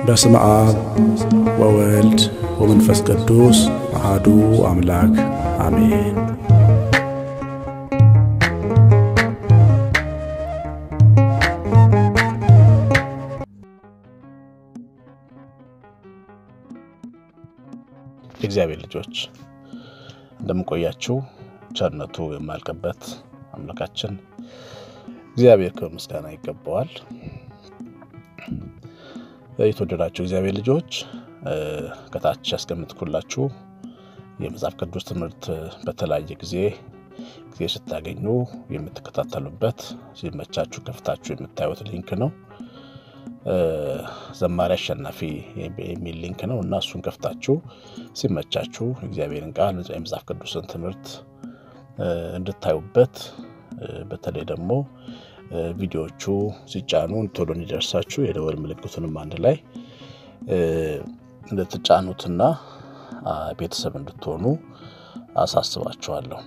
በስመ አብ ወወልድ ወመንፈስ ቅዱስ አሃዱ አምላክ አሜን። የእግዚአብሔር ልጆች እንደምንቆያችሁ ቸርነቱ የማያልቅበት አምላካችን እግዚአብሔር ክብር ምስጋና ይገባዋል። የተወደዳችሁ እግዚአብሔር ልጆች ከታች ያስቀምጥኩላችሁ የመጽሐፍ ቅዱስ ትምህርት በተለያየ ጊዜ ጊዜ ስታገኙ የምትከታተሉበት ሲመቻችሁ ከፍታችሁ የምታዩት ሊንክ ነው። ዘማሪ አሸናፊ የሚል ሊንክ ነው እና እሱን ከፍታችሁ ሲመቻችሁ እግዚአብሔርን ቃል የመጽሐፍ ቅዱስን ትምህርት እንድታዩበት በተለይ ደግሞ ቪዲዮዎቹ ሲጫኑ ቶሎ እንዲደርሳችሁ የደወል ምልክቱንም አንድ ላይ እንድትጫኑትና ቤተሰብ እንድትሆኑ አሳስባችኋለሁ።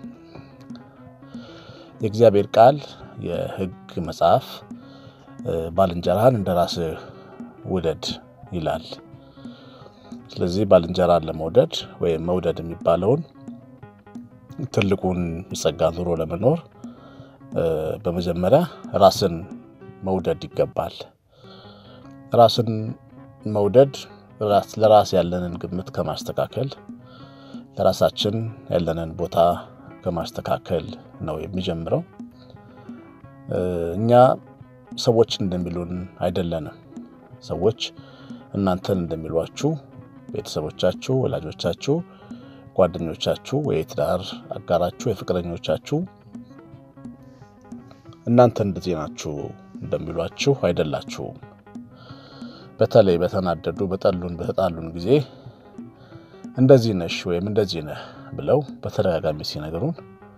የእግዚአብሔር ቃል የሕግ መጽሐፍ ባልንጀራህን እንደ ራስህ ውደድ ይላል። ስለዚህ ባልንጀራን ለመውደድ ወይም መውደድ የሚባለውን ትልቁን ጸጋ ኑሮ ለመኖር በመጀመሪያ ራስን መውደድ ይገባል። ራስን መውደድ ለራስ ያለንን ግምት ከማስተካከል ለራሳችን ያለንን ቦታ ከማስተካከል ነው የሚጀምረው። እኛ ሰዎች እንደሚሉን አይደለንም። ሰዎች እናንተን እንደሚሏችሁ ቤተሰቦቻችሁ፣ ወላጆቻችሁ፣ ጓደኞቻችሁ፣ የትዳር አጋራችሁ፣ የፍቅረኞቻችሁ እናንተ እንደዚህ ናችሁ እንደሚሏችሁ አይደላችሁም። በተለይ በተናደዱ በጠሉን በተጣሉን ጊዜ እንደዚህ ነሽ ወይም እንደዚህ ነህ ብለው በተደጋጋሚ ሲነግሩን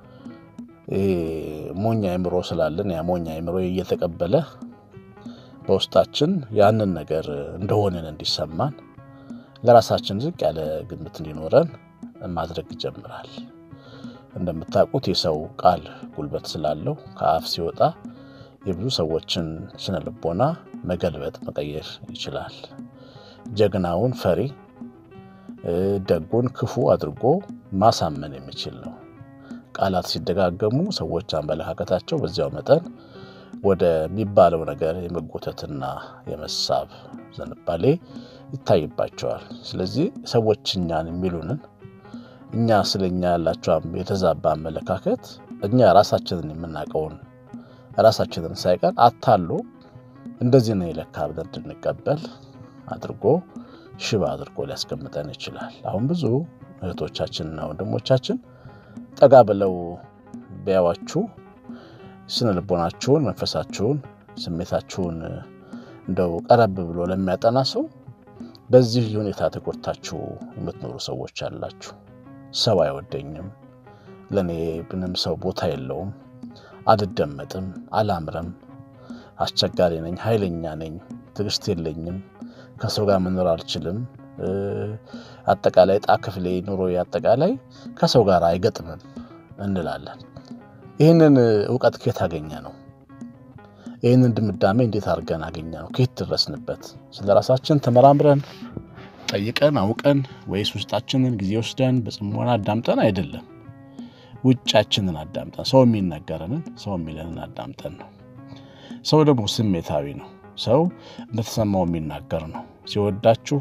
ሞኛ አይምሮ ስላለን ያ ሞኛ አይምሮ እየተቀበለ በውስጣችን ያንን ነገር እንደሆንን እንዲሰማን ለራሳችን ዝቅ ያለ ግምት እንዲኖረን ማድረግ ይጀምራል። እንደምታውቁት የሰው ቃል ጉልበት ስላለው ከአፍ ሲወጣ የብዙ ሰዎችን ስነ ልቦና መገልበጥ መቀየር ይችላል። ጀግናውን ፈሪ፣ ደጉን ክፉ አድርጎ ማሳመን የሚችል ነው። ቃላት ሲደጋገሙ ሰዎች አመለካከታቸው በዚያው መጠን ወደሚባለው ነገር የመጎተትና የመሳብ ዝንባሌ ይታይባቸዋል። ስለዚህ ሰዎች እኛን የሚሉንን እኛ ስለ እኛ ያላቸው የተዛባ አመለካከት እኛ ራሳችንን የምናውቀውን ራሳችንን ሳይቀር አታሎ እንደዚህ ነው የለካ ብለን እንድንቀበል አድርጎ ሽባ አድርጎ ሊያስቀምጠን ይችላል። አሁን ብዙ እህቶቻችንና ወንድሞቻችን ጠጋ ብለው ቢያዋችሁ ስነ ልቦናችሁን፣ መንፈሳችሁን፣ ስሜታችሁን እንደው ቀረብ ብሎ ለሚያጠና ሰው በዚህ ሁኔታ ተጎድታችሁ የምትኖሩ ሰዎች አላችሁ። ሰው አይወደኝም፣ ለእኔ ምንም ሰው ቦታ የለውም፣ አልደመጥም፣ አላምረም፣ አስቸጋሪ ነኝ፣ ኃይለኛ ነኝ፣ ትዕግስት የለኝም፣ ከሰው ጋር መኖር አልችልም፣ አጠቃላይ ዕጣ ክፍሌ ኑሮ አጠቃላይ ከሰው ጋር አይገጥምም እንላለን። ይህንን እውቀት ከየት አገኘ ነው? ይህንን ድምዳሜ እንዴት አድርገን አገኘ ነው? ከየት ደረስንበት? ስለ ራሳችን ተመራምረን ጠይቀን አውቀን ወይስ ውስጣችንን ጊዜ ወስደን በጽሞና አዳምጠን አይደለም። ውጫችንን አዳምጠን ሰው የሚናገረንን ሰው የሚለንን አዳምጠን ነው። ሰው ደግሞ ስሜታዊ ነው። ሰው እንደተሰማው የሚናገር ነው። ሲወዳችሁ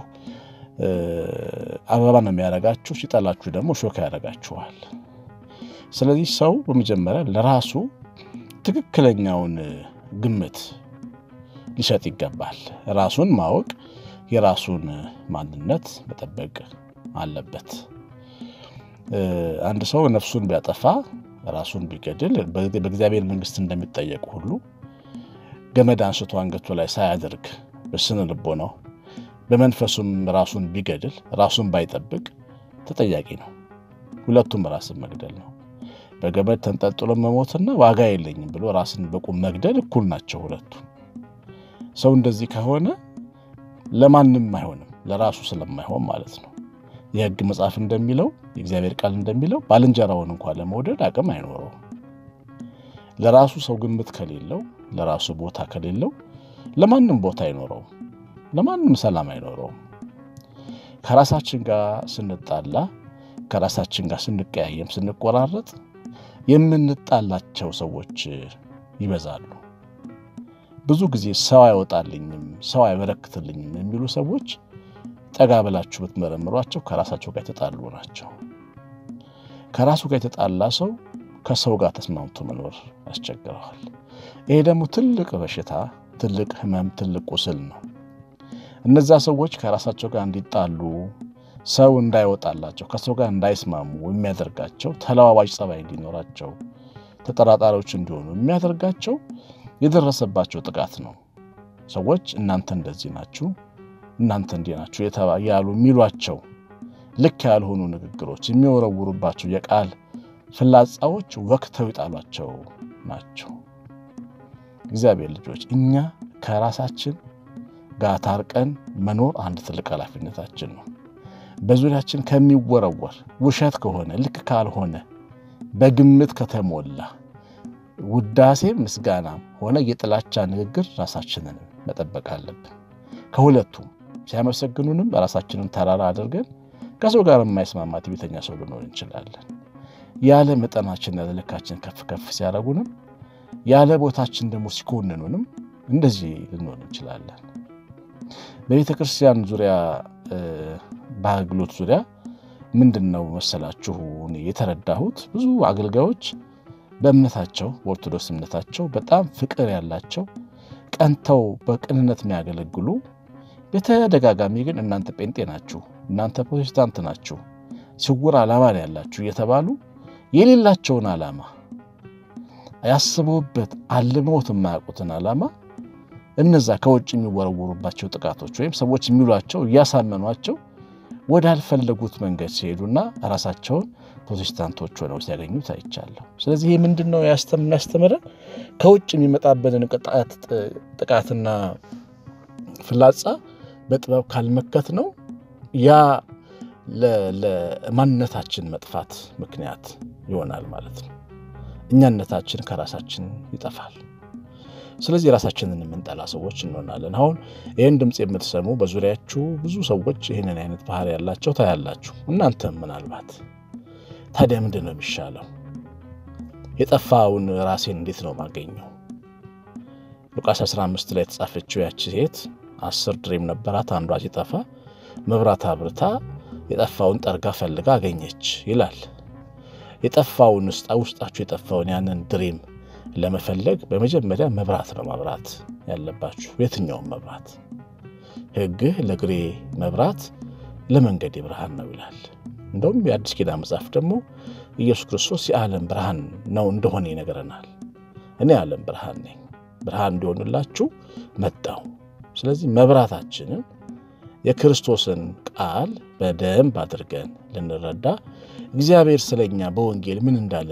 አበባ ነው የሚያደርጋችሁ፣ ሲጠላችሁ ደግሞ ሾካ ያደርጋችኋል። ስለዚህ ሰው በመጀመሪያ ለራሱ ትክክለኛውን ግምት ሊሰጥ ይገባል። ራሱን ማወቅ የራሱን ማንነት መጠበቅ አለበት። አንድ ሰው ነፍሱን ቢያጠፋ ራሱን ቢገድል በእግዚአብሔር መንግሥት እንደሚጠየቅ ሁሉ ገመድ አንስቶ አንገቱ ላይ ሳያደርግ በስነ ልቦናው በመንፈሱም ራሱን ቢገድል ራሱን ባይጠብቅ ተጠያቂ ነው። ሁለቱም ራስን መግደል ነው። በገመድ ተንጠልጥሎ መሞትና ዋጋ የለኝም ብሎ ራስን በቁም መግደል እኩል ናቸው ሁለቱ። ሰው እንደዚህ ከሆነ ለማንም አይሆንም፣ ለራሱ ስለማይሆን ማለት ነው። የሕግ መጽሐፍ እንደሚለው የእግዚአብሔር ቃል እንደሚለው ባልንጀራውን እንኳ ለመውደድ አቅም አይኖረውም። ለራሱ ሰው ግምት ከሌለው ለራሱ ቦታ ከሌለው ለማንም ቦታ አይኖረውም። ለማንም ሰላም አይኖረውም። ከራሳችን ጋር ስንጣላ፣ ከራሳችን ጋር ስንቀያየም፣ ስንቆራረጥ የምንጣላቸው ሰዎች ይበዛሉ። ብዙ ጊዜ ሰው አይወጣልኝም፣ ሰው አይበረክትልኝም የሚሉ ሰዎች ጠጋ ብላችሁ ብትመረምሯቸው ከራሳቸው ጋር የተጣሉ ናቸው። ከራሱ ጋር የተጣላ ሰው ከሰው ጋር ተስማምቶ መኖር ያስቸግረዋል። ይሄ ደግሞ ትልቅ በሽታ፣ ትልቅ ሕመም፣ ትልቅ ቁስል ነው። እነዛ ሰዎች ከራሳቸው ጋር እንዲጣሉ፣ ሰው እንዳይወጣላቸው፣ ከሰው ጋር እንዳይስማሙ የሚያደርጋቸው ተለዋዋጭ ጸባይ እንዲኖራቸው፣ ተጠራጣሪዎች እንዲሆኑ የሚያደርጋቸው የደረሰባቸው ጥቃት ነው። ሰዎች እናንተ እንደዚህ ናችሁ፣ እናንተ እንዲህ ናችሁ ያሉ የሚሏቸው ልክ ያልሆኑ ንግግሮች የሚወረውሩባቸው የቃል ፍላጻዎች ወቅተው ይጣሏቸው ናቸው። እግዚአብሔር ልጆች እኛ ከራሳችን ጋር ታርቀን መኖር አንድ ትልቅ ኃላፊነታችን ነው። በዙሪያችን ከሚወረወር ውሸት ከሆነ ልክ ካልሆነ በግምት ከተሞላ ውዳሴ ምስጋናም ሆነ የጥላቻ ንግግር ራሳችንን መጠበቅ አለብን። ከሁለቱም ሲያመሰግኑንም ራሳችንን ተራራ አድርገን ከሰው ጋር የማይስማማ ትዕቢተኛ ሰው ልንሆን እንችላለን። ያለ መጠናችን ያለ ልካችን ከፍ ከፍ ሲያደርጉንም ያለ ቦታችን ደግሞ ሲኮንኑንም እንደዚህ ልንሆን እንችላለን። በቤተ ክርስቲያን ዙሪያ በአገልግሎት ዙሪያ ምንድን ነው መሰላችሁ እኔ የተረዳሁት ብዙ አገልጋዮች በእምነታቸው በኦርቶዶክስ እምነታቸው በጣም ፍቅር ያላቸው ቀንተው በቅንነት የሚያገለግሉ በተደጋጋሚ ግን እናንተ ጴንጤ ናችሁ፣ እናንተ ፕሮቴስታንት ናችሁ፣ ስውር ዓላማ ነው ያላችሁ እየተባሉ የሌላቸውን ዓላማ ያስበውበት አልመውት የማያውቁትን ዓላማ እነዛ ከውጭ የሚወረወሩባቸው ጥቃቶች ወይም ሰዎች የሚሏቸው እያሳመኗቸው ወዳልፈለጉት መንገድ ሲሄዱና ራሳቸውን ፕሮቴስታንቶች ሆነው ሲያገኙት አይቻለሁ። ስለዚህ ይህ ምንድን ነው የሚያስተምረን? ከውጭ የሚመጣበትን ጥቃትና ፍላጻ በጥበብ ካልመከት ነው ያ ለማንነታችን መጥፋት ምክንያት ይሆናል ማለት ነው። እኛነታችን ከራሳችን ይጠፋል። ስለዚህ ራሳችንን የምንጠላ ሰዎች እንሆናለን። አሁን ይህን ድምፅ የምትሰሙ በዙሪያችሁ ብዙ ሰዎች ይህንን አይነት ባህሪ ያላቸው ታያላችሁ። እናንተም ምናልባት ታዲያ ምንድን ነው የሚሻለው? የጠፋውን ራሴን እንዴት ነው ማገኘው? ሉቃስ 15 ላይ የተጻፈችው ያቺ ሴት አስር ድሬም ነበራት። አንዷ ሲጠፋ መብራት አብርታ የጠፋውን ጠርጋ ፈልጋ አገኘች ይላል። የጠፋውን ውስጣችሁ የጠፋውን ያንን ድሬም ለመፈለግ በመጀመሪያ መብራት ነው ማብራት ያለባችሁ። የትኛውም መብራት ሕግህ ለእግሬ መብራት ለመንገዴ ብርሃን ነው ይላል። እንደውም የአዲስ ኪዳን መጽሐፍ ደግሞ ኢየሱስ ክርስቶስ የዓለም ብርሃን ነው እንደሆነ ይነግረናል። እኔ የዓለም ብርሃን ነኝ፣ ብርሃን እንዲሆንላችሁ መጣሁ። ስለዚህ መብራታችንን የክርስቶስን ቃል በደንብ አድርገን ልንረዳ እግዚአብሔር ስለኛ በወንጌል ምን እንዳለ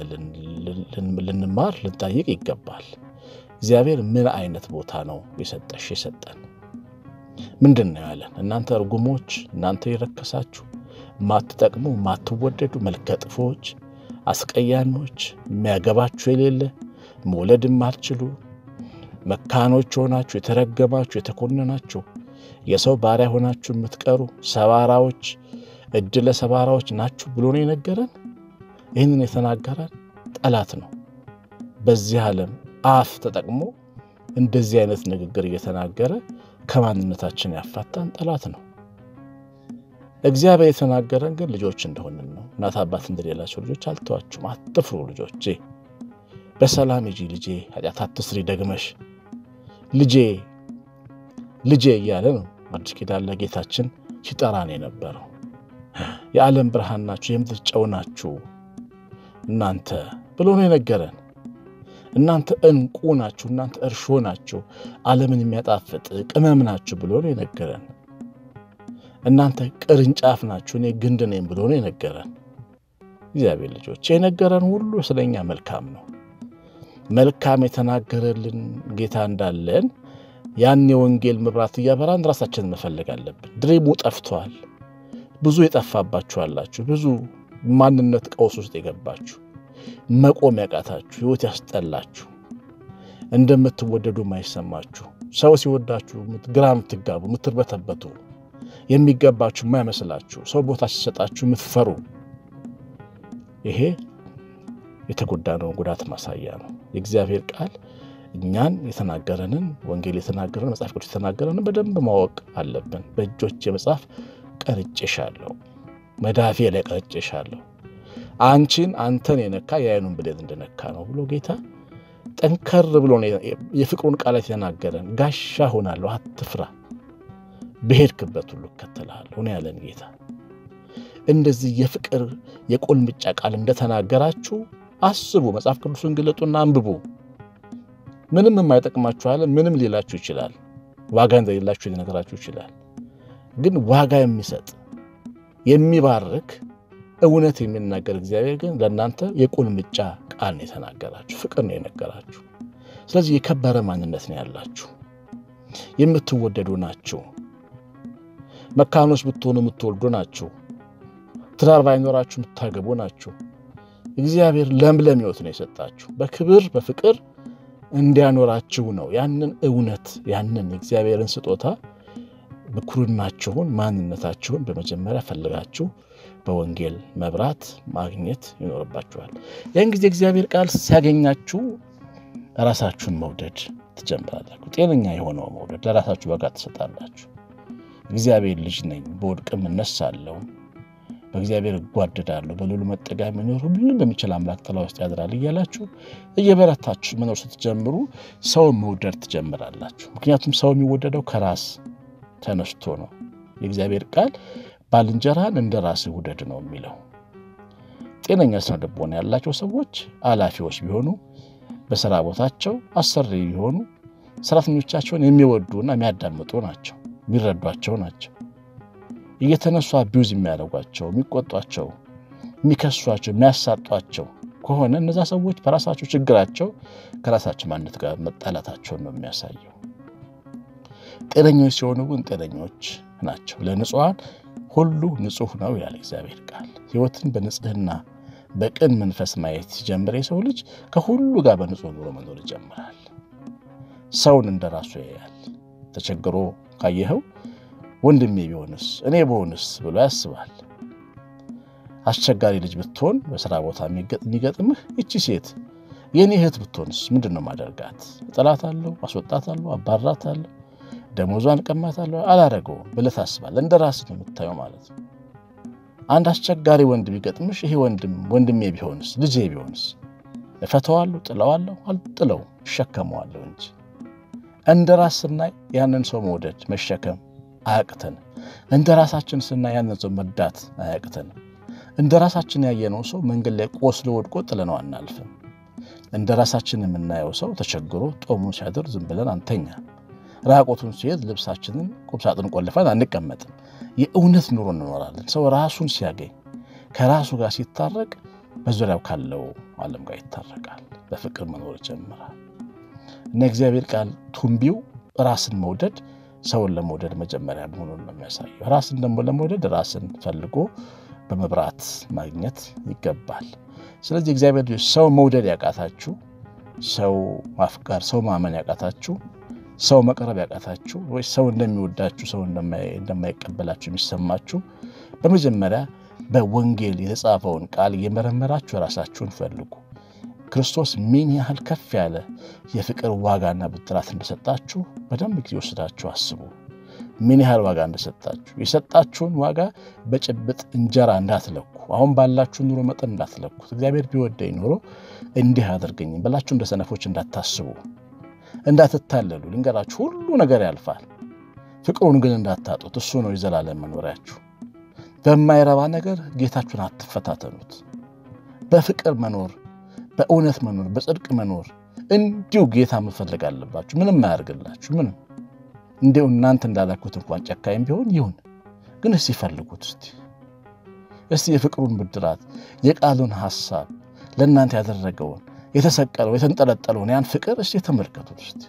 ልንማር ልንጠይቅ ይገባል። እግዚአብሔር ምን አይነት ቦታ ነው የሰጠሽ የሰጠን ምንድን ነው ያለን? እናንተ እርጉሞች፣ እናንተ የረከሳችሁ፣ ማትጠቅሙ፣ ማትወደዱ፣ መልከ ጥፎች፣ አስቀያሚዎች፣ የሚያገባችሁ የሌለ መውለድ የማትችሉ መካኖች ሆናችሁ የተረገማችሁ የተኮነናችሁ የሰው ባሪያ ሆናችሁ የምትቀሩ ሰባራዎች እድለ ሰባራዎች ናችሁ ብሎ ነው የነገረን። ይህንን የተናገረን ጠላት ነው። በዚህ ዓለም አፍ ተጠቅሞ እንደዚህ አይነት ንግግር እየተናገረ ከማንነታችን ያፋታን ጠላት ነው። እግዚአብሔር የተናገረን ግን ልጆች እንደሆንን ነው። እናት አባት እንደሌላቸው ልጆች አልተዋችሁም። አትፍሩ ልጆቼ፣ በሰላም ሂጂ ልጄ፣ ኃጢአት አትስሪ ደግመሽ ልጄ ልጄ እያለ ነው አዲስ ኪዳን ለጌታችን ሲጠራን የነበረው። የዓለም ብርሃን ናችሁ፣ የምድር ጨው ናችሁ እናንተ ብሎ ነው የነገረን። እናንተ እንቁ ናችሁ፣ እናንተ እርሾ ናችሁ፣ ዓለምን የሚያጣፍጥ ቅመም ናችሁ ብሎ ነው የነገረን። እናንተ ቅርንጫፍ ናችሁ፣ እኔ ግንድ ነኝ ብሎ ነው የነገረን። እግዚአብሔር ልጆች የነገረን ሁሉ ስለኛ መልካም ነው። መልካም የተናገረልን ጌታ እንዳለን ያን የወንጌል መብራት እያበራን ራሳችንን መፈለግ አለብን። ድሪሙ ጠፍቷል። ብዙ የጠፋባችሁ አላችሁ። ብዙ ማንነት ቀውስ ውስጥ የገባችሁ መቆም ያቃታችሁ ሕይወት ያስጠላችሁ እንደምትወደዱ የማይሰማችሁ ሰው ሲወዳችሁ ግራ የምትጋቡ የምትርበተበቱ የሚገባችሁ የማይመስላችሁ ሰው ቦታ ሲሰጣችሁ የምትፈሩ ይሄ የተጎዳነውን ጉዳት ማሳያ ነው። የእግዚአብሔር ቃል እኛን የተናገረንን ወንጌል የተናገረን መጽሐፍ ቅዱስ የተናገረንን በደንብ ማወቅ አለብን። በእጆች የመጽሐፍ ቀርጬሻለሁ፣ መዳፌ ላይ ቀርጬሻለሁ፣ አንቺን አንተን የነካ የዓይኑን ብሌት እንደነካ ነው ብሎ ጌታ ጠንከር ብሎ የፍቅሩን ቃላት የተናገረን ጋሻ ሆናለሁ፣ አትፍራ፣ በሄድክበት ሁሉ እከተልሃለሁ ነው ያለን ጌታ። እንደዚህ የፍቅር የቁልምጫ ቃል እንደተናገራችሁ አስቡ። መጽሐፍ ቅዱስን ግለጡና አንብቡ። ምንም የማይጠቅማችሁ አለ ምንም ሊላችሁ ይችላል። ዋጋ እንደሌላችሁ ሊነግራችሁ ይችላል። ግን ዋጋ የሚሰጥ የሚባርክ እውነት የሚናገር እግዚአብሔር ግን ለእናንተ የቁልምጫ ቃል ነው የተናገራችሁ፣ ፍቅር ነው የነገራችሁ። ስለዚህ የከበረ ማንነት ነው ያላችሁ፣ የምትወደዱ ናችሁ። መካኖች ብትሆኑ የምትወልዱ ናችሁ። ትዳር ባይኖራችሁ የምታገቡ ናችሁ። እግዚአብሔር ለምለም ሕይወት ነው የሰጣችሁ በክብር በፍቅር እንዲያኖራችሁ ነው። ያንን እውነት ያንን የእግዚአብሔርን ስጦታ ብኩርናችሁን ማንነታችሁን በመጀመሪያ ፈልጋችሁ በወንጌል መብራት ማግኘት ይኖርባችኋል። ያን ጊዜ እግዚአብሔር ቃል ሲያገኛችሁ ራሳችሁን መውደድ ትጀምራላችሁ። ጤነኛ የሆነው መውደድ ለራሳችሁ በጋ ትሰጣላችሁ። እግዚአብሔር ልጅ ነኝ፣ በወድቅም እነሳለሁ፣ በእግዚአብሔር እጓደዳለሁ፣ በልዑል መጠጊያ የሚኖር ሁሉን በሚችል አምላክ ጥላ ውስጥ ያድራል እያላችሁ እየበረታችሁ መኖር ስትጀምሩ ሰውን መውደድ ትጀምራላችሁ። ምክንያቱም ሰው የሚወደደው ከራስ ተነስቶ ነው። የእግዚአብሔር ቃል ባልንጀራህን እንደ ራስህ ውደድ ነው የሚለው። ጤነኛ ስነ ልቦና ያላቸው ሰዎች ኃላፊዎች ቢሆኑ በስራ ቦታቸው አሰሪ ቢሆኑ ሰራተኞቻቸውን የሚወዱና የሚያዳምጡ ናቸው፣ የሚረዷቸው ናቸው። እየተነሱ አቢውዝ የሚያደርጓቸው፣ የሚቆጧቸው፣ የሚከሷቸው፣ የሚያሳጧቸው ከሆነ እነዛ ሰዎች በራሳቸው ችግራቸው ከራሳቸው ማንነት ጋር መጣላታቸውን ነው የሚያሳየው። ጤነኞች ሲሆኑ ግን ጤነኞች ናቸው። ለንጹሐን ሁሉ ንጹሕ ነው ይላል እግዚአብሔር ቃል። ሕይወትን በንጽህና በቅን መንፈስ ማየት ሲጀምር የሰው ልጅ ከሁሉ ጋር በንጹሕ ኑሮ መኖር ይጀምራል። ሰውን እንደ ራሱ ያያል። ተቸግሮ ካየኸው ወንድሜ ቢሆንስ እኔ በሆንስ ብሎ ያስባል። አስቸጋሪ ልጅ ብትሆን በስራ ቦታ የሚገጥምህ እቺ ሴት የእኔ እህት ብትሆንስ ምንድን ነው ማደርጋት? እጠላታለሁ፣ አስወጣታለሁ፣ አባራታለሁ ደሞዟን ቀማታለሁ አላደረገውም ብለህ ታስባለህ። እንደ ራስህ ነው የምታየው ማለት ነው። አንድ አስቸጋሪ ወንድ ቢገጥምሽ ይሄ ወንድም ወንድሜ ቢሆንስ ልጄ ቢሆንስ እፈተዋለሁ፣ ጥለዋለሁ፣ አልጥለው እሸከመዋለሁ እንጂ እንደ ራስ ስናይ ያንን ሰው መውደድ መሸከም አያቅተንም። እንደ ራሳችን ስናይ ያንን ሰው መርዳት አያቅተንም። እንደ ራሳችን ያየነው ሰው መንገድ ላይ ቆስሎ ወድቆ ጥለነው አናልፍም። እንደ ራሳችን የምናየው ሰው ተቸግሮ ጦሙን ሲያድር ዝም ብለን አንተኛ ራቆቱን ሲሄድ ልብሳችንን ቁምሳጥን ቆልፈን አንቀመጥም። የእውነት ኑሮ እንኖራለን። ሰው ራሱን ሲያገኝ ከራሱ ጋር ሲታረቅ በዙሪያው ካለው ዓለም ጋር ይታረቃል። በፍቅር መኖር ይጀምራል። እና እግዚአብሔር ቃል ቱንቢው ራስን መውደድ ሰውን ለመውደድ መጀመሪያ መሆኑን ነው የሚያሳየው። ራስን ደግሞ ለመውደድ ራስን ፈልጎ በመብራት ማግኘት ይገባል። ስለዚህ እግዚአብሔር ልጆች ሰው መውደድ ያቃታችሁ፣ ሰው ማፍቀር፣ ሰው ማመን ያቃታችሁ ሰው መቅረብ ያቃታችሁ ወይ ሰው እንደሚወዳችሁ ሰው እንደማይቀበላችሁ የሚሰማችሁ በመጀመሪያ በወንጌል የተጻፈውን ቃል እየመረመራችሁ ራሳችሁን ፈልጉ። ክርስቶስ ምን ያህል ከፍ ያለ የፍቅር ዋጋና ብድራት እንደሰጣችሁ በደንብ ጊዜ ወስዳችሁ አስቡ። ምን ያህል ዋጋ እንደሰጣችሁ የሰጣችሁን ዋጋ በጭብጥ እንጀራ እንዳትለኩ፣ አሁን ባላችሁ ኑሮ መጠን እንዳትለኩት። እግዚአብሔር ቢወደኝ ኑሮ እንዲህ አያደርገኝም ብላችሁ እንደ ሰነፎች እንዳታስቡ እንዳትታለሉ ልንገራችሁ፣ ሁሉ ነገር ያልፋል። ፍቅሩን ግን እንዳታጡት። እሱ ነው የዘላለም መኖሪያችሁ። በማይረባ ነገር ጌታችሁን አትፈታተኑት። በፍቅር መኖር፣ በእውነት መኖር፣ በጽድቅ መኖር እንዲሁ ጌታ መፈለግ አለባችሁ። ምንም አያደርግላችሁ። ምንም እንዲሁ እናንተ እንዳላኩት እንኳን ጨካኝ ቢሆን ይሁን፣ ግን እስቲ ፈልጉት። እስቲ እስቲ የፍቅሩን ብድራት የቃሉን ሐሳብ ለእናንተ ያደረገውን የተሰቀለው የተንጠለጠለውን ያን ፍቅር እስቲ ተመልከቱት። እስቲ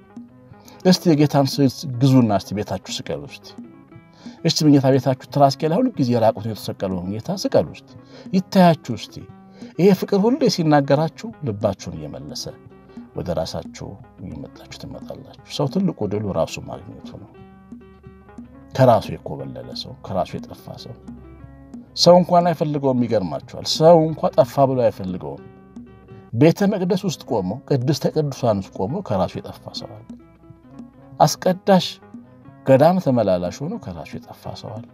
እስቲ የጌታን ስዕል ግዙና እስቲ ቤታችሁ ስቀሉ። እስቲ እስቲ በጌታ ቤታችሁ ትራስጌ ላይ ሁሉ ጊዜ ራቁትን የተሰቀለውን ጌታ ስቀሉ። እስቲ ይታያችሁ። እስቲ ይሄ ፍቅር ሁሉ ሲናገራችሁ ልባችሁን እየመለሰ ወደ ራሳችሁ እየመጣችሁ ትመጣላችሁ። ሰው ትልቁ ድሉ ራሱ ማግኘቱ ነው። ከራሱ የኮበለለ ሰው፣ ከራሱ የጠፋ ሰው ሰው እንኳን አይፈልገውም። ይገርማችኋል። ሰው እንኳ ጠፋ ብሎ አይፈልገውም። ቤተ መቅደስ ውስጥ ቆሞ ቅድስተ ቅዱሳን ውስጥ ቆሞ ከራሱ የጠፋ ሰው አለ። አስቀዳሽ ገዳም ተመላላሽ ሆኖ ከራሱ የጠፋ ሰው አለ።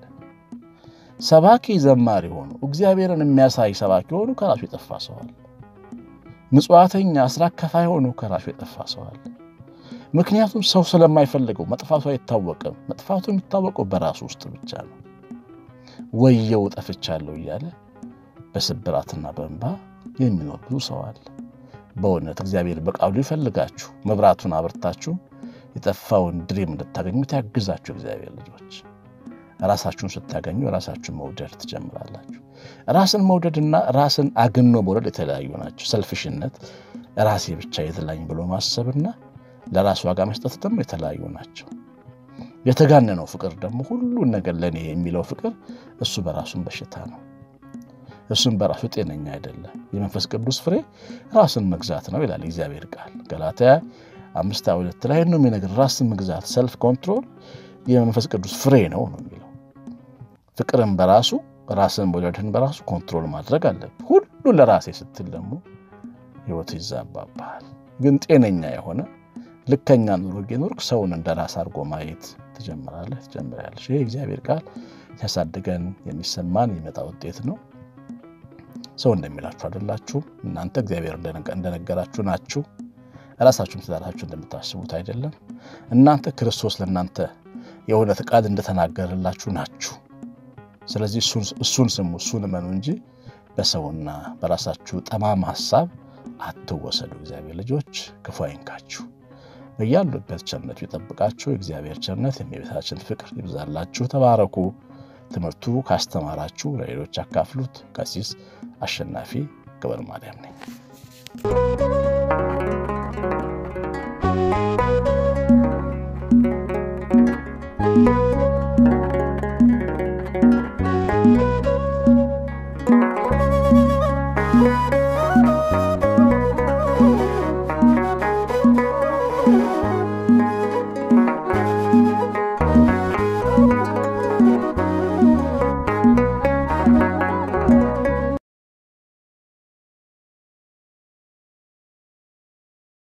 ሰባኪ ዘማሪ ሆኖ እግዚአብሔርን የሚያሳይ ሰባኪ ሆኖ ከራሱ የጠፋ ሰው አለ። ምጽዋተኛ አስራት ከፋይ ሆኖ ከራሱ የጠፋ ሰው አለ። ምክንያቱም ሰው ስለማይፈልገው መጥፋቱ አይታወቅም። መጥፋቱ የሚታወቀው በራሱ ውስጥ ብቻ ነው። ወየው ጠፍቻለሁ እያለ በስብራትና በእንባ የሚኖር ብዙ ሰው አለ። በእውነት እግዚአብሔር በቃሉ ይፈልጋችሁ መብራቱን አብርታችሁ የጠፋውን ድሪም እንድታገኙት ያግዛችሁ። እግዚአብሔር ልጆች ራሳችሁን ስታገኙ ራሳችሁን መውደድ ትጀምራላችሁ። ራስን መውደድና ራስን አግኖ መውደድ የተለያዩ ናቸው። ሰልፍሽነት፣ ራሴ ብቻ የተለያኝ ብሎ ማሰብና ለራስ ዋጋ መስጠት ደግሞ የተለያዩ ናቸው። የተጋነነው ፍቅር ደግሞ ሁሉን ነገር ለእኔ የሚለው ፍቅር እሱ በራሱን በሽታ ነው። እሱም በራሱ ጤነኛ አይደለም። የመንፈስ ቅዱስ ፍሬ ራስን መግዛት ነው ይላል እግዚአብሔር ቃል ገላትያ አምስት ሁለት ላይ ነው የሚነግር። ራስን መግዛት ሰልፍ ኮንትሮል የመንፈስ ቅዱስ ፍሬ ነው ነው የሚለው። ፍቅርን በራሱ ራስን መውደድን በራሱ ኮንትሮል ማድረግ አለብህ። ሁሉ ለራሴ ስትል ደግሞ ህይወት ይዛባባል። ግን ጤነኛ የሆነ ልከኛ ኑሮ ኖርክ ሰውን እንደ ራስ አድርጎ ማየት ትጀምራለህ ትጀምሪያለሽ። ይሄ እግዚአብሔር ቃል ሲያሳድገን የሚሰማን የሚመጣ ውጤት ነው። ሰው እንደሚላችሁ አይደላችሁም። እናንተ እግዚአብሔር እንደነገራችሁ ናችሁ። ራሳችሁም ትዳራችሁ እንደምታስቡት አይደለም። እናንተ ክርስቶስ ለእናንተ የእውነት ቃል እንደተናገረላችሁ ናችሁ። ስለዚህ እሱን ስሙ፣ እሱን እመኑ እንጂ በሰውና በራሳችሁ ጠማማ ሀሳብ አትወሰዱ። እግዚአብሔር ልጆች ክፉ አይንካችሁ። በያሉበት ቸርነቱ ይጠብቃችሁ። የእግዚአብሔር ቸርነት የእመቤታችን ፍቅር ይብዛላችሁ። ተባረኩ። ትምህርቱ ካስተማራችሁ ለሌሎች አካፍሉት። ቀሲስ አሸናፊ ገብረ ማርያም ነኝ።